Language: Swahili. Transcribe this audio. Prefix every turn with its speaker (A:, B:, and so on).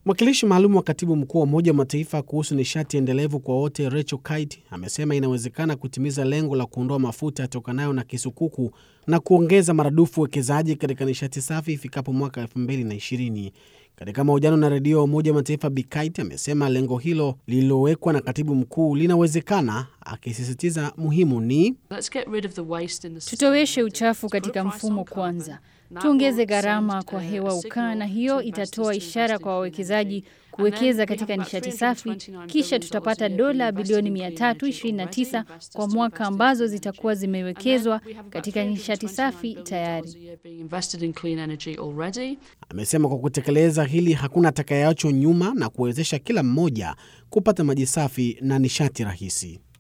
A: Mwakilishi maalum wa katibu mkuu wa Umoja wa Mataifa kuhusu nishati endelevu kwa wote Rachel Kite amesema inawezekana kutimiza lengo la kuondoa mafuta yatokanayo na kisukuku na kuongeza maradufu uwekezaji katika nishati safi ifikapo mwaka 2020. Katika mahojiano na redio ya Umoja wa Mataifa, Bi Kite amesema lengo hilo lililowekwa na katibu mkuu linawezekana, akisisitiza muhimu ni
B: tutoweshe uchafu katika mfumo kwanza, tuongeze gharama kwa hewa ukaa, na hiyo itatoa ishara kwa wawekezaji kuwekeza katika nishati safi. Kisha tutapata dola bilioni 329 kwa mwaka ambazo zitakuwa zimewekezwa katika nishati safi tayari.
A: Amesema kwa kutekeleza hili hakuna atakayeachwa nyuma na kuwezesha kila mmoja kupata maji safi na nishati rahisi.